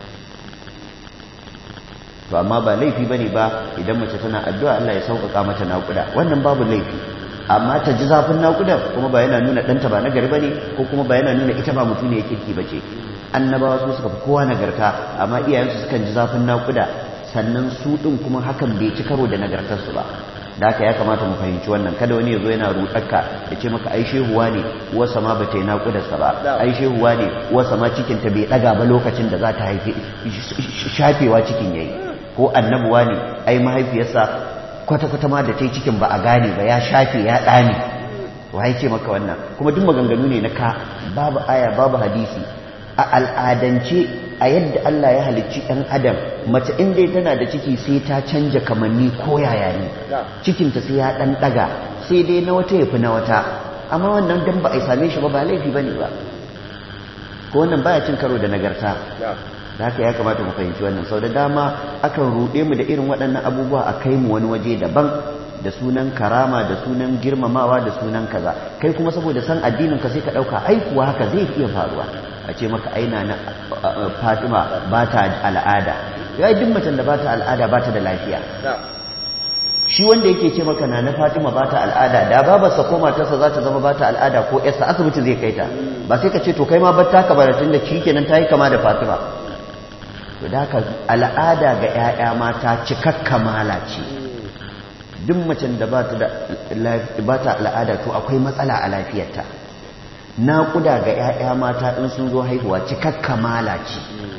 to amma ba laifi bane ba idan mace tana addu'a Allah ya sauƙaƙa mata naƙuda wannan babu laifi amma ta ji zafin naƙuda kuma ba yana nuna ɗanta ba nagari bane ko kuma ba yana nuna ita ba mutum ne ya kirki bace annabawa su suka fi kowa nagarta amma iyayensu sukan ji zafin naƙuda sannan su ɗin kuma hakan bai ci karo da nagartarsu ba da haka ya kamata mu fahimci wannan kada wani ya zo yana ruɗarka ya ce maka ai shehuwa ne uwarsa ma ba ta yi naƙudarsa ba ai shehuwa ne uwarsa ma cikinta bai ɗaga ba lokacin da za ta haife shafewa cikin yayi ko annabuwa ne ai mahaifiyarsa kwata-kwata ma da ta yi cikin ba a gane ba ya shafe ya ɗane wa ce maka wannan kuma duk maganganu ne na ka babu aya babu hadisi a al'adance a yadda Allah ya halicci ɗan adam mace in dai tana da ciki sai ta canja kamanni ko yaya ne cikinta sai ya ɗan ɗaga sai dai na wata ya fi na wata amma wannan dan ba a same shi ba ba laifi ba ne ba ko wannan baya cin karo da nagarta da haka ya kamata mu fahimci wannan sau da dama akan ruɗe mu da irin waɗannan abubuwa a kai mu wani waje daban da sunan karama da sunan girmamawa da sunan kaza kai kuma saboda san addinin ka sai ka ɗauka ai kuwa haka zai iya faruwa a ce maka aina na fatima ba ta al'ada ya duk macen da ba ta al'ada ba ta da lafiya shi wanda yake ce maka na na fatima ba ta al'ada da babarsa ko matarsa za ta zama ba ta al'ada ko yarsa asibiti zai kai ta ba sai ka ce to kai ma bar taka baratun da shi kenan ta yi kama da fatima to da haka al'ada ga 'ya'ya mata cikakka mala ce duk macen da ba ta al'ada to akwai matsala a lafiyarta naƙuda ga 'ya'ya mata in sun zo haihuwa cikakka mala ce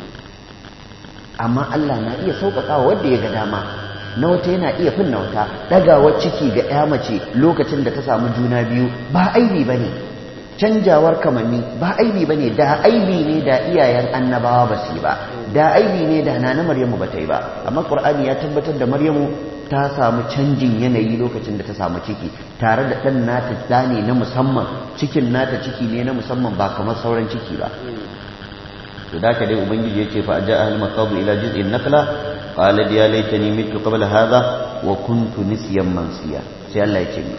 amma Allah na iya sauƙaƙa wadda ya ga dama na wata yana iya fin na wata ɗagawar ciki ga 'ya mace lokacin da ta samu juna biyu ba aibi ba ne canjawar kamanni ba aibi ba ne da aibi ne da iyayen annabawa ba su yi ba da aibi ne da na na maryamu ba ta yi ba amma ƙur'ani ya tabbatar da maryamu ta samu canjin yanayi lokacin da ta samu ciki tare da ɗan nata ɗa ne na musamman cikin nata ciki ne na musamman ba kamar sauran ciki ba to da ka dai ubangiji ya ce fa ja ahli maqadu ila jiz'in nakla qala ya laitani mitu qabla hadha wa kuntu nisyan mansiya sai Allah ya ce ni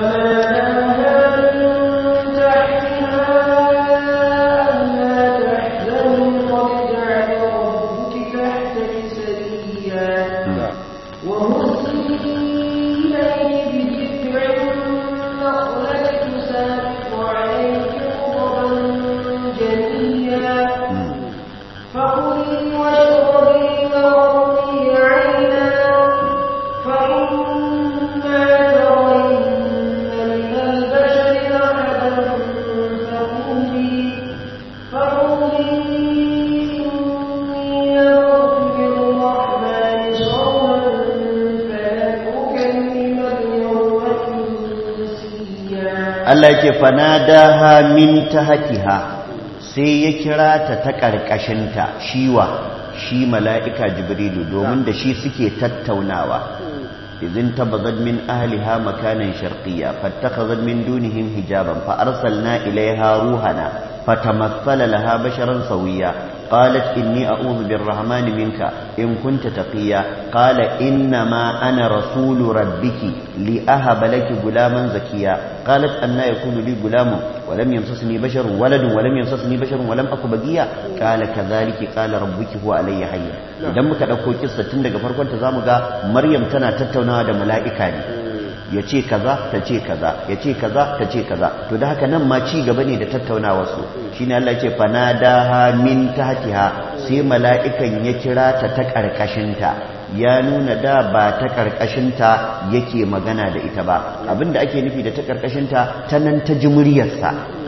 Allah yake fanadaha min tahtiha sai ya kira ta ta karkashinta shiwa shi mala'ika jibrilu domin da shi suke tattaunawa idin tabazad min ahliha makanan sharqiyya fattakhazat min dunihim hijaban fa arsalna ilayha ruhana fatamassala laha basharan sawiyya قالت إني أعوذ بالرحمن منك إن كنت تقيا قال إنما أنا رسول ربك لأهب لك غلاما زكيا قالت أن يكون لي غلام ولم يمسسني بشر ولد ولم يمسسني بشر ولم أك بقيا قال كذلك قال ربك هو علي حي idan muka ɗauko kissa tun daga farkon ta zamu ga Maryam tana tattaunawa da mala'ika ne ya ce kaza ta ce kaza ya ce kaza ta ce kaza to da haka nan ma ci gaba ne da tattaunawa su shine Allah ce fanadaha min tahtiha sai mala'ikan ya kira ta ta karkashinta ya nuna da ba ta karkashinta yake magana da ita ba abinda ake nufi da ta karkashinta ta nan ta ji muryarsa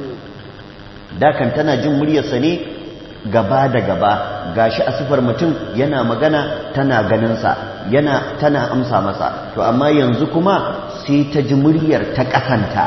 da kan tana jin muryarsa ne gaba da gaba gashi a sifar mutum yana magana tana ganinsa yana tana amsa masa to amma yanzu kuma sai ta ji muryar ta kasanta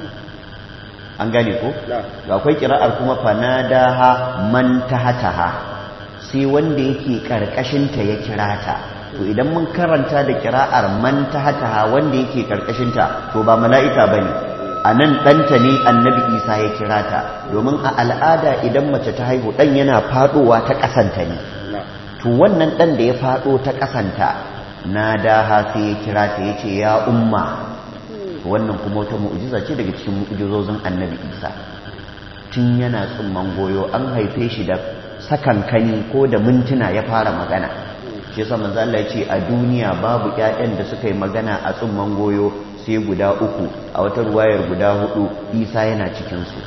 an gane ko to akwai kira'ar kuma fanadaha man tahataha sai wanda yake karkashinta ya kira ta to idan mun karanta da kira'ar man tahataha wanda yake karkashinta to ba mala'ika bane a nan ɗanta ne annabi isa ya kira ta domin a al'ada idan mace ta haihu ɗan yana faɗowa ta ƙasanta ne to wannan ɗan da ya faɗo ta ƙasanta na daha sai ya kira ta ya ce ya umma wannan kuma wata mu'ujiza ce daga cikin mu'ujizozin annabi isa tun yana tsumman goyo an haife shi da sakankani ko da mintuna ya fara magana shi yasa manzo Allah ya ce a duniya babu ƴaƴan da suka yi magana a tsumman goyo sai guda uku a wata ruwayar guda hudu isa yana cikinsu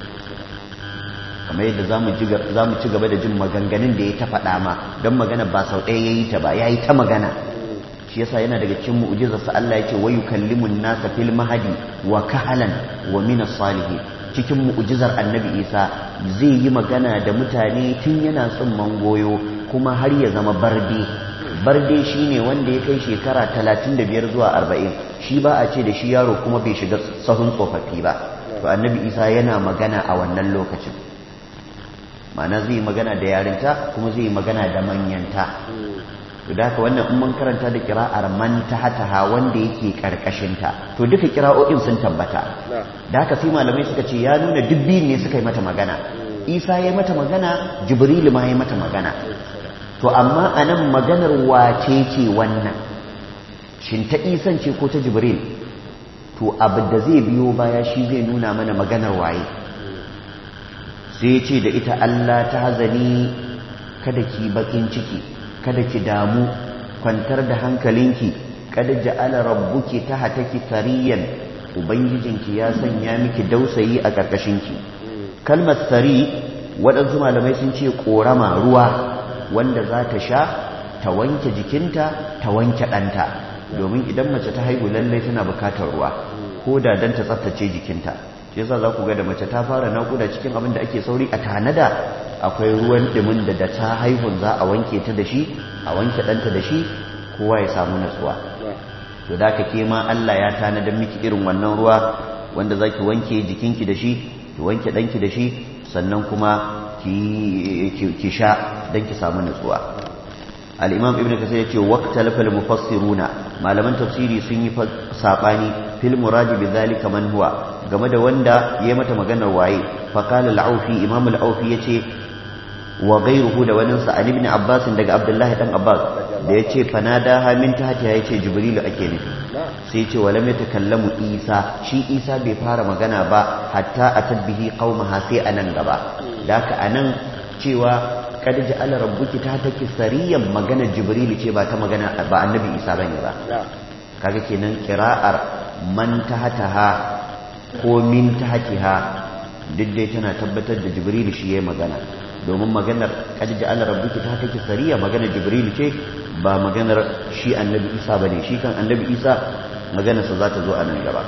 kamar yadda za mu ci gaba da jin maganganun da ya ta faɗa ma don magana ba sau ɗaya ya yi ta ba ya yi ta magana shi yasa yana daga cikin mu'ujizarsa Allah ya ce wa yukallimun nasa fil mahadi wa kahalan wa min salihin cikin mu'ujizar annabi isa zai yi magana da mutane tun yana tsumman goyo kuma har ya zama barde barde shine wanda ya kai shekara talatin da biyar zuwa arba'in shi ba a ce da shi yaro kuma bai shiga sahun tsofaffi ba to annabi isa yana magana a wannan lokacin ma'ana zai magana da yarinta kuma zai magana da manyanta to da haka wannan in mun karanta da kira'ar man tahataha wanda yake karkashinta to duka kira'o'in sun tabbata da haka sai malamai suka ce ya nuna dubbi ne suka yi mata magana isa ya mata magana jibrilu ma ya mata magana to amma a nan maganar wace ce wannan shin ta isan ce ko ta jibril to abu da zai biyo baya shi zai nuna mana maganar waye sai ya ce da ita Allah ta hazani kada ki bakin ciki kada ki damu kwantar da hankalinki kada ja'ala rabbuki tahtaki sariyan ubangijinki ya sanya miki dausayi a karkashinki kalmar sari waɗansu malamai sun ce korama ruwa wanda za ta sha ta wanke jikinta ta wanke ɗanta domin idan mace ta haihu lallai tana bukatar ruwa ko da dan ta tsaftace jikinta shi yasa za ku ga da mace ta fara naƙuda cikin abin da ake sauri a tanada akwai ruwan ɗumin da da ta haihun za a wanke ta da shi a wanke ɗanta da shi kowa ya samu natsuwa to da ka ke ma Allah ya tanada miki irin wannan ruwa wanda za ki wanke jikinki da shi ki wanke ɗanki da shi sannan kuma ki sha don ki samu natsuwa al'imam ibn kasar ya ce wakta lafal mufassiruna malaman tafsiri sun yi saɓani fil muradi bi zalika man huwa game da wanda ya mata maganar waye faqala al-aufi imam al-aufi yace wa ghayruhu da wani sa ibn abbas daga abdullahi dan abbas da yace fanada ha min tahti yace jibril ake nufi sai yace walam yatakallamu isa shi isa bai fara magana ba hatta atabbihi qaumaha sai anan gaba daka anan cewa kad ja'ala rabbuki tahtaki sariyan magana jibril ce ba ta magana ba annabi isa bane ba kaga kenan qira'ar man tahtaha ko min tahtiha duk dai tana tabbatar da jibril shi yayi magana domin maganar kad ja'ala rabbuki tahtaki sariya maganar jibril ce ba maganar shi annabi isa bane shi kan annabi isa maganarsa za ta zo a nan gaba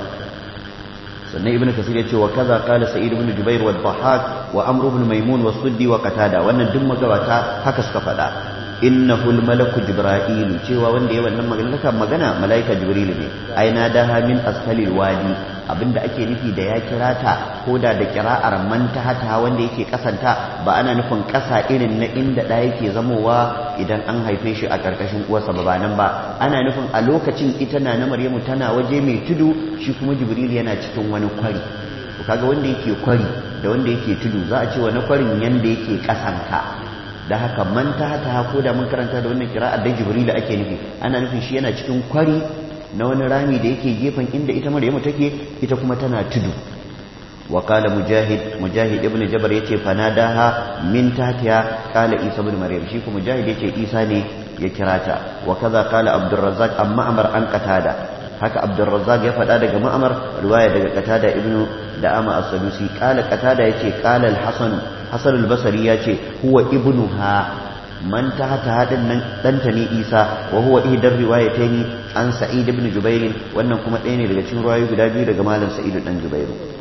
sannan ibnu kasir ya ce wa kaza qala sa'id ibn jubair wa dhahhak wa amr ibn maimun wa suddi wa qatada wannan duk magabata haka suka faɗa innahu al-malaku jibril cewa wanda ya wannan magana magana malaika jibril ne aina daha min asfalil wadi abinda ake nufi da ya kira ta ko da da kira'ar man tahata wanda yake kasanta ba ana nufin kasa irin na inda da yake zamowa idan an haife shi a karkashin uwarsa ba nan ba ana nufin a lokacin ita na na maryamu tana waje mai tudu shi kuma jibril yana cikin wani kwari to kaga wanda yake kwari da wanda yake tudu za a ce wani kwarin yanda yake kasanka da haka man tahata ko da mun karanta da wannan kira'ar da jibril ake nufi ana nufin shi yana cikin kwari na wani rami da yake gefen inda ita maryamu take ita kuma tana tudu wa qala mujahid mujahid ibn jabr yace fanadaha min tahtiha qala isa ibn maryam shi kuma mujahid yace isa ne ya kirata wa kaza qala abdurrazzaq amma amar an qatada haka abdurrazzaq ya faɗa daga ma'amar riwaya daga qatada ibn da'ama as-sadusi qala qatada yace qala al-hasan hasan al-basri yace huwa ibnuha man tahta hadin nan danta ne Isa wa huwa ihdar riwayataini an Sa'id ibn Jubair wannan kuma ɗaya ne daga cikin riwayoyi guda biyu daga malam Sa'id dan Jubair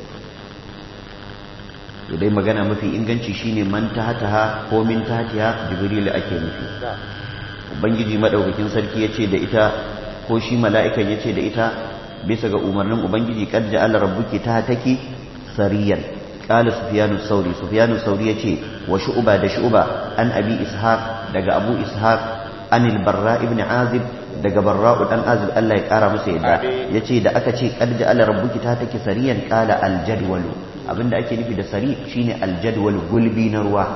dai magana mafi inganci shine man tahta ko min tahtiha Jibril ake nufi ubangiji madaukakin sarki yace da ita ko shi mala'ikan yace da ita bisa ga umarnin ubangiji qad ja'ala rabbuki tahtaki sariyan قال سفيان الثوري سفيان الثوري يتي وشعبة ده شعبة عن أبي إسحاق دق أبو إسحاق عن البراء ابن عازب دق براء بن عازب الله يقارى مسيدا يتي ده أكتي قد جعل ربك تاتك سريا قال الجدول أبن ده أكي نفي ده سري شيني الجدول قلبي نروى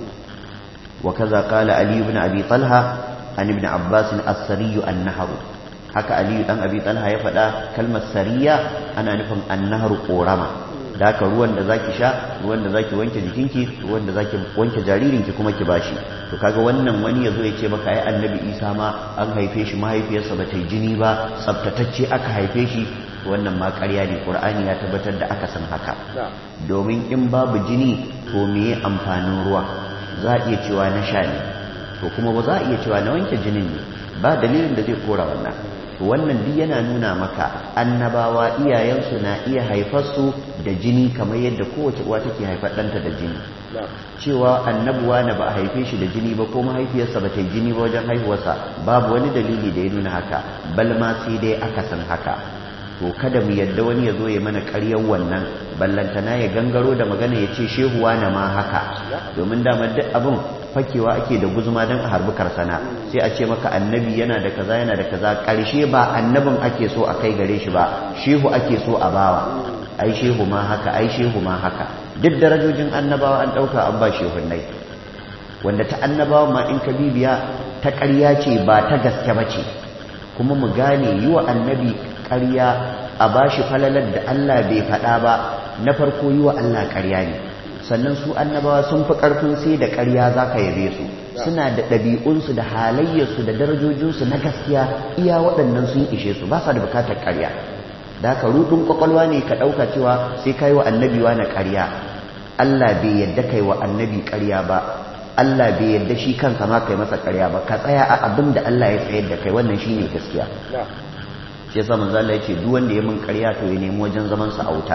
وكذا قال علي بن أبي طلحة عن ابن عباس السري النهر haka aliyu dan abi talha ya faɗa kalmar sariya ana nufin annaharu korama da haka ruwan da zaki sha ruwan da zaki wanke jikinki ruwan da zaki wanke jaririnki kuma ki bashi to kaga wannan wani yazo ya ce maka ai annabi isa ma an haife shi mahaifiyarsa ba ta yi jini ba tsaftatacce aka haife shi wannan ma ƙarya ne qur'ani ya tabbatar da aka san haka domin in babu jini to meye amfanin ruwa za a iya cewa na sha ne to kuma ba za a iya cewa na wanke jinin ne ba dalilin da zai kora wannan wannan duk yana nuna maka annabawa iyayensu na iya haifarsu da jini kamar yadda kowace uwa take haifar ɗanta da jini cewa annabuwa na ba a haife shi da jini ba ko mahaifiyarsa ba ta yi jini ba wajen haihuwarsa babu wani dalili da ya nuna haka bal ma sai dai aka san haka to kada mu yadda wani ya zo ya mana ƙaryar wannan ballantana ya gangaro da magana ya ce shehuwa na ma haka domin dama duk abin fakewa ake da guzuma don a harbi karsana sai a ce maka annabi yana da kaza yana da kaza ƙarshe ba annabin ake so a kai gare shi ba shehu ake so a bawa ai shehu ma haka ai shehu ma haka duk darajojin annabawa an ɗauka an ba shehunnai wanda ta annabawa ma in ka bibiya ta ƙarya ce ba ta gaske ba ce kuma mu gane yi wa annabi ƙarya a ba shi falalar da Allah bai faɗa ba na farko yi wa Allah ƙarya ne sannan su annabawa sun fi ƙarfin sai da ƙarya za ka yabe su suna da ɗabi'unsu da halayyarsu da darajojinsu na gaskiya iya waɗannan sun ishe su ba sa da bukatar ƙarya da haka ruɗin ƙwaƙwalwa ne ka ɗauka cewa sai ka yi wa annabi na ƙarya Allah bai yadda kai wa annabi ƙarya ba Allah bai yadda shi kansa ma kai masa ƙarya ba ka tsaya a abin da Allah ya tsayar da kai wannan shine gaskiya shi yasa manzo Allah ya ce duk wanda ya min ƙarya to ya nemi wajen zaman sa a wuta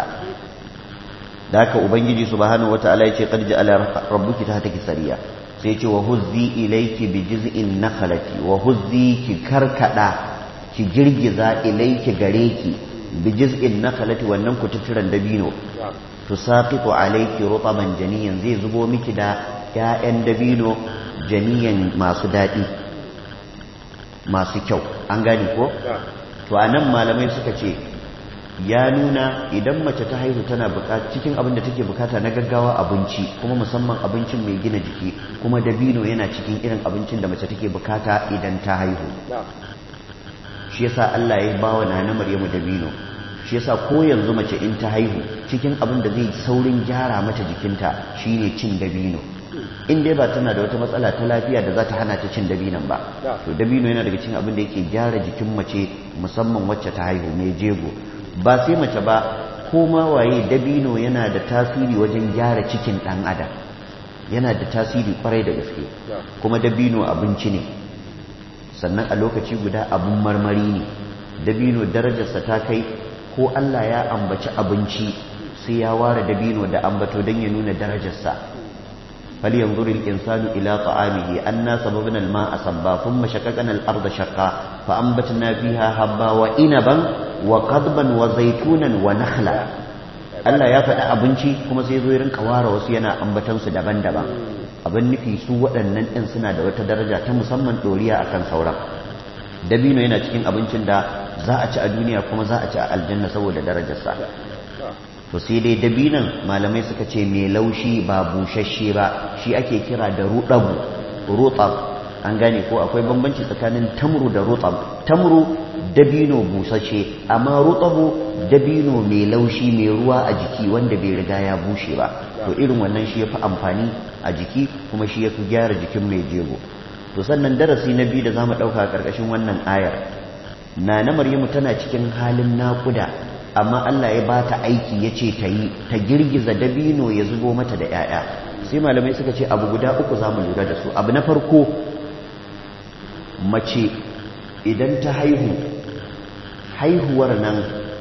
da haka ubangiji subhanahu wataala ya ce qad ja'ala rabbuki tahtaki sariya sai ya ce wa huzzi ilayki bi jiz'in nakhlati wa huzzi ki karkada ki girgiza ilayki gare ki bi jiz'in nakhlati wannan kututturan dabino tusaqitu alayki rutaban janiyan zai zubo miki da ƴaƴan dabino janiyan masu daɗi masu kyau an gane ko to anan malamai suka ce ya nuna idan mace ta haihu tana bukata cikin abin da take bukata na gaggawa abinci kuma musamman abincin mai gina jiki kuma dabino yana cikin irin abincin da mace take bukata idan ta haihu shi yasa Allah ya bawa nana Maryamu dabino shi yasa ko yanzu mace in ta haihu cikin abin da zai saurin gyara mata jikinta shine cin dabino in dai ba tana da wata matsala ta lafiya da za ta hana ta cin dabinon ba to dabino yana daga cikin abin da yake gyara jikin mace musamman wacce ta haihu mai jego ba sai mace ba ko ma waye dabino yana da tasiri wajen gyara cikin ɗan adam yana da tasiri kwarai da gaske kuma dabino abinci ne sannan a lokaci guda abin marmari ne dabino darajarsa ta kai ko Allah ya ambaci abinci sai ya ware dabino da ambato don ya nuna darajarsa فلينظر الإنسان إلى طعامه أنا صببنا الماء صبا ثم شققنا الأرض شقا فأنبتنا فيها حبا وإنبا وقضبا وزيتونا ونخلا Allah ya faɗi abinci kuma sai zo rinka ware wasu yana ambatansu daban-daban abin nufi su waɗannan ɗin suna da wata daraja ta musamman ɗoriya akan sauran dabino yana cikin abincin da za a ci a duniya kuma za a ci a aljanna saboda darajarsa to sai dai dabinan malamai suka ce mai laushi ba bushashe ba shi ake kira da rudabu rutab an gane ko akwai bambanci tsakanin tamru da rutab tamru dabino busasshe amma rutabu dabino mai laushi mai ruwa a jiki wanda bai riga ya bushe ba to irin wannan shi yafi amfani a jiki kuma shi yafi gyara jikin mai jego to sannan darasi na biyu da zamu dauka a karkashin wannan ayar na na maryamu tana cikin halin naƙuda amma Allah ya ba ta aiki ya ce ta yi ta girgiza dabino ya zubo mata da 'ya'ya sai malamai suka ce abu guda uku za mu lura da su abu na farko mace idan ta haihu haihuwar nan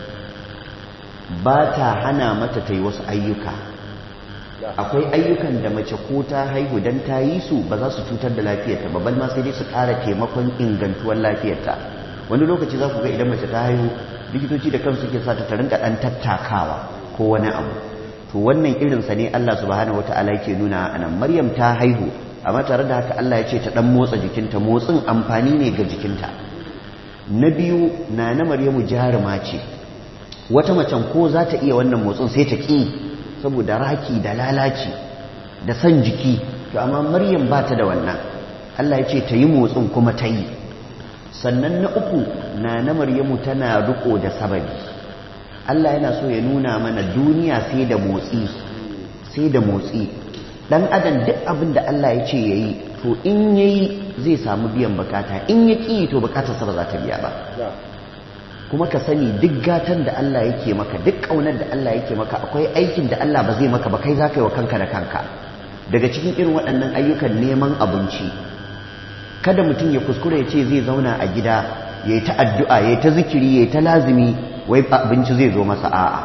ba ta hana mata ta yi wasu ayyuka akwai ayyukan da mace ko ta haihu don ta yi su ba za su cutar da lafiyarta ba bal ma sai dai su ƙara taimakon ingantuwar lafiyarta wani lokaci za ku ga idan mace ta haihu likitoci da kansu ke sata ta rinka dan tattakawa ko wani abu to wannan irinsa ne Allah subhanahu wataala yake nuna a nan Maryam ta haihu amma tare da haka Allah ya ce ta dan motsa jikinta motsin amfani ne ga jikinta na biyu na na Maryamu jaruma ce wata macen ko za ta iya wannan motsin sai ta ki saboda raki da lalaci da san jiki to amma Maryam ba ta da wannan Allah ya ce ta yi motsin kuma ta yi sannan na uku na na maryamu tana riko da sababi Allah yana so ya nuna mana duniya sai da motsi sai da motsi dan adam duk abin da Allah ya ce yayi to in yayi zai samu biyan bukata in ya ki to bukatarsa ba za ta biya ba kuma ka sani duk gatan da Allah yake maka duk kaunar da Allah yake maka akwai aikin da Allah ba zai maka ba kai za ka yi wa kanka da kanka daga cikin irin waɗannan ayyukan neman abinci kada mutum ya kuskure ya ce zai zauna a gida ya yi ta addu'a ya yi ta zikiri ya yi ta lazimi wai abinci zai zo masa a'a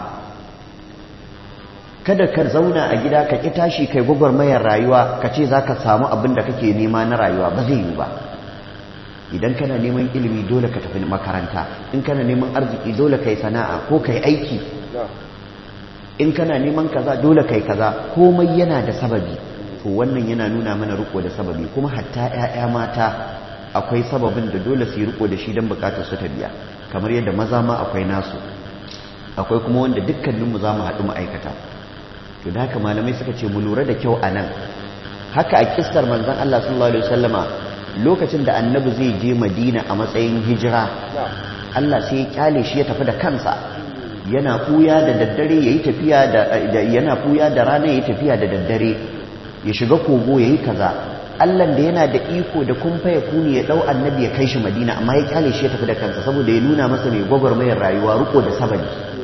kada ka zauna a gida ka ƙi tashi kai gwagwarmayar rayuwa ka ce za ka samu abin da kake nema na rayuwa ba zai yi ba idan kana neman ilimi dole ka tafi makaranta in kana neman arziki dole ka yi sana'a ko ka yi aiki in kana neman kaza dole ka yi kaza komai yana da sababi to wannan yana nuna mana riko da sababi kuma hatta 'ya'ya mata akwai sababin da dole su yi riko da shi don bukatar su ta biya kamar yadda maza ma akwai nasu akwai kuma wanda dukkaninmu za mu haɗu ma'aikata to da haka malamai suka ce mu lura da kyau a nan haka a kistar manzan Allah sallallahu alaihi wasallama lokacin da annabi zai je madina a matsayin hijira Allah sai ya kyale shi ya tafi da kansa yana ɓuya da daddare ya yi tafiya da yana ɓuya da rana ya yi tafiya da daddare ya shiga kogo ya yi kaza allan da yana da iko da kumfa ya kuni ya ɗau annabi ya kai shi madina amma ya kyale shi ya tafi da kansa saboda ya nuna masa mai gwagwarmayar rayuwa riko da sabani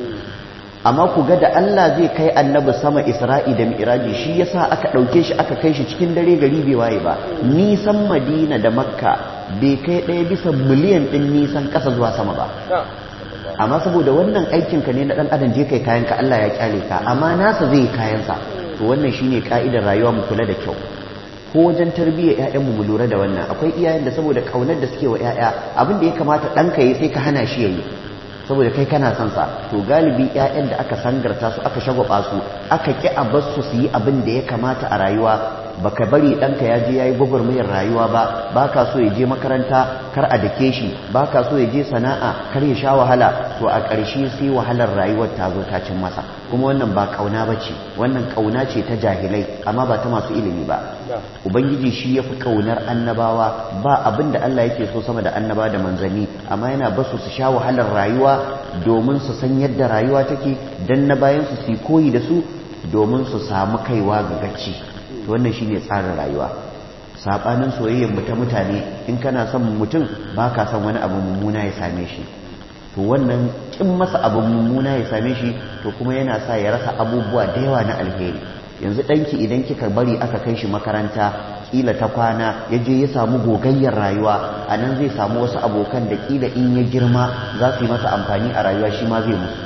amma ku ga da Allah zai kai annabi sama Isra'i da Mi'raji shi yasa aka ɗauke shi aka kai shi cikin dare gari bai waye ba nisan Madina da Makka bai kai ɗaya bisa miliyan ɗin nisan ƙasa zuwa sama ba amma saboda wannan aikin ka ne na ɗan adam je kai kayan ka Allah ya kyale ka amma nasa zai yi kayansa to wannan shine ka'idar rayuwa mu kula da kyau ko wajen tarbiyyar ƴaƴanmu mu lura da wannan akwai iyayen da saboda kaunar da suke wa ƴaƴa abin da ya kamata ɗanka yi sai ka hana shi yayi saboda kai kana son sa to galibi ƴaƴan da aka sangarta su aka shagwaba su aka ki a bar su su yi abin da ya kamata a rayuwa baka bari ɗanka ya je ya yi gwagwarmayar rayuwa ba baka so ya je makaranta kar a dake shi baka so ya je sana'a kar ya sha wahala to a ƙarshe sai wahalar rayuwar ta zo ta cin masa kuma wannan ba ƙauna ba ce wannan ƙauna ce ta jahilai amma ba ta masu ilimi ba ubangiji shi ya fi ƙaunar annabawa ba abin da Allah yake so sama da annaba da manzanni amma yana basu su sha wahalar rayuwa domin su san yadda rayuwa take dan na bayan su su koyi da su domin su samu kaiwa ga gaci to wannan shine tsarin rayuwa sabanin soyayyar mu ta mutane in kana son mutum ba ka son wani abu mummuna ya same shi to wannan kin masa abu mummuna ya same shi to kuma yana sa ya rasa abubuwa da yawa na alheri yanzu ɗanki idan kika bari aka kai shi makaranta kila ta kwana ya je ya samu gogayyar rayuwa a nan zai samu wasu abokan da kila in ya girma za su yi masa amfani a rayuwa shi ma zai musu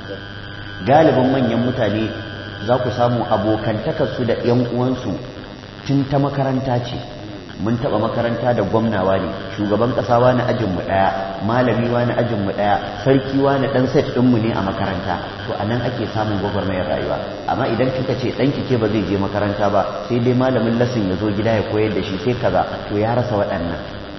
galibin manyan mutane za ku samu abokantakarsu da 'yan uwansu tun ta makaranta ce mun taɓa makaranta da gwamnawa ne shugaban ƙasa wani ajinmu ɗaya malami wani ajinmu ɗaya sarki wani ɗan set ɗinmu ne a makaranta to a nan ake samun gwagwarmayar rayuwa amma idan kika ce ɗanki ke ba zai je makaranta ba sai dai malamin lasin ya zo gida ya koyar da shi sai kaza to ya rasa waɗannan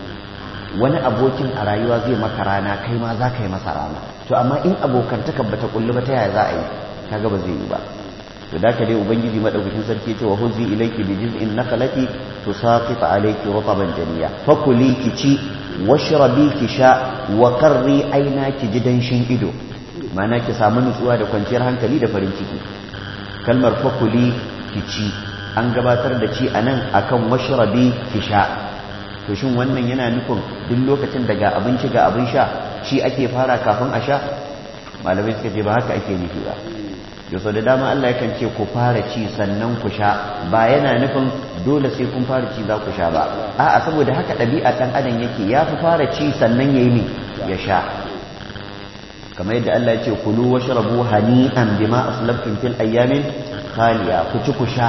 wani abokin a rayuwa zai maka rana kai ma za ka yi masa rana to amma in abokantaka bata kullu ba ta yaya za a yi kaga ba zai yi ba to da dai ubangiji madaukakin sarki ya ce wa huzi ilayki bi jiz'in nakhlati tusaqit alayki rutaban janiya fakuli ki ci washrabi ki sha wa qarri aina ki ji danshin ido ma'ana ki samu nutsuwa da kwanciyar hankali da farin ciki kalmar fakuli ki ci an gabatar da ci anan akan washrabi ki sha to shin wannan yana nufin duk lokacin da ga abinci ga abin sha ci ake fara kafin a sha malamai suka ce ba haka ake nufi ba yau da dama Allah yakan ce ku fara ci sannan ku sha ba yana nufin dole sai kun fara ci za ku sha ba a'a saboda haka ɗabi'a ɗan adam yake ya fi fara ci sannan ya yi ne ya sha kamar yadda Allah ya ce kulu wa shrabu hani'an bima aslaftum fil ayyamin khaliya ku ci ku sha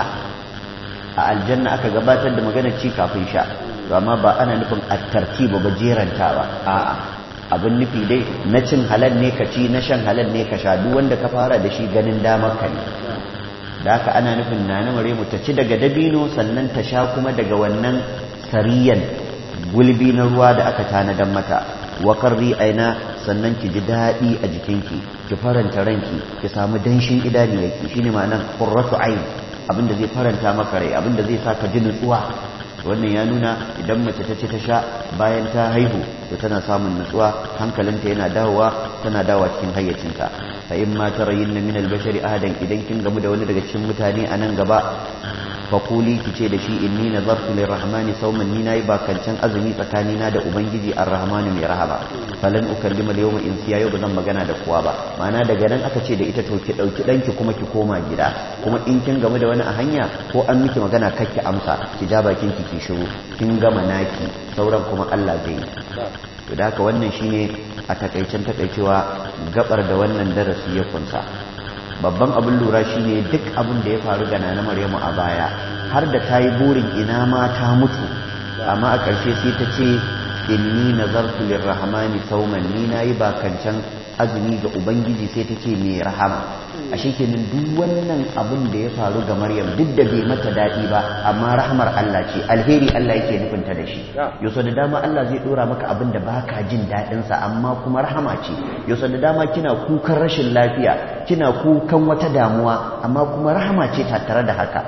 a aljanna aka gabatar da maganar ci kafin sha to amma ba ana nufin at-tartiba ba jerantawa a'a abin nufi dai na cin halal ne ka ci na shan halal ne ka sha duk wanda ka fara da shi ganin damar ka ne da haka ana nufin na na mu ta ci daga dabino sannan ta sha kuma daga wannan sariyan gulbi na ruwa da aka tanadan mata wa qarri aina sannan ki ji daɗi a jikinki ki faranta ranki ki samu danshin idaniyarki shine ma'anar qurratu ayn abinda zai faranta maka rai abinda zai sa ka ji nutsuwa wannan ya nuna idan mace ta ce ta sha bayan ta haihu to tana samun nutsuwa hankalinta yana dawowa tana dawowa cikin hayyacinta fa in ma tarayinna min al-bashari ahadan idan kin gamu da wani daga cikin mutane a nan gaba fa kuli ki ce da shi inni nazartu lirrahmani sawman ni nayi bakancan azumi tsakanina da ubangiji ar-rahmanu mai rahama falan ukallima al-yawma insiya yau bazan magana da kowa ba ma'ana daga nan aka ce da ita to ki dauki danki kuma ki koma gida kuma in kin gamu da wani a hanya ko an miki magana kakki amsa ki ja bakin ki ki shiru kin gama naki sauran kuma Allah zai yi to da haka wannan shine a takaicen takaicewa gabar da wannan darasi ya kunsa babban abin lura shine duk abin da ya faru ga nana Maryamu a baya har da ta yi burin ina ma ta mutu amma a ƙarshe sai ta ce inni nazartu lirrahmani sauman ni nayi bakancan azumi ga ubangiji sai ta ce mai rahama ashe kenan duk wannan abin da ya faru ga Maryam duk da bai mata daɗi ba amma rahmar Allah ce alheri Allah yake nufin ta da shi yau da dama Allah zai dora maka abin da baka jin daɗin sa amma kuma rahama ce yau da dama kina kukan rashin lafiya kina kukan wata damuwa amma kuma rahama ce tattare da haka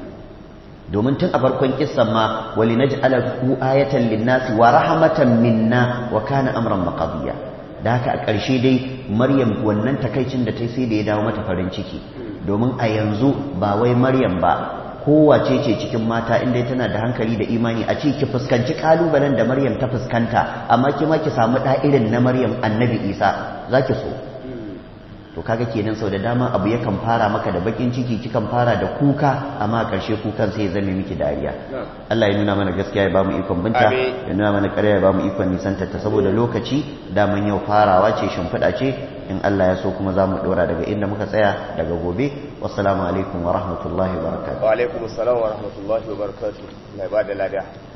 domin tun a farkon kissan ma wali naj'ala ku ayatan linnasi wa rahmatan minna wa kana amran maqdiya da haka a ƙarshe dai maryam wannan takaicin da ta sai da ya dawo mata farin ciki domin a yanzu ba wai maryam ba kowace ce cikin mata inda tana da hankali da imani a ce ki fuskanci kalubalen da maryam ta fuskanta amma ki ma ki samu ɗa irin na maryam annabi isa za ki so to kaga kenan sau da dama abu yakan fara maka da bakin ciki kikan fara da kuka amma a ƙarshe kukan sai ya zame miki dariya Allah ya nuna mana gaskiya ya bamu ikon binta ya nuna mana ƙarya ya bamu ikon nisantar ta saboda lokaci daman yau farawa ce shimfiɗa ce in Allah ya so kuma za mu ɗora daga inda muka tsaya daga gobe wassalamu alaikum wa rahmatullahi wa barakatuh wa alaikum assalam wa rahmatullahi wa barakatuh mai ba da lada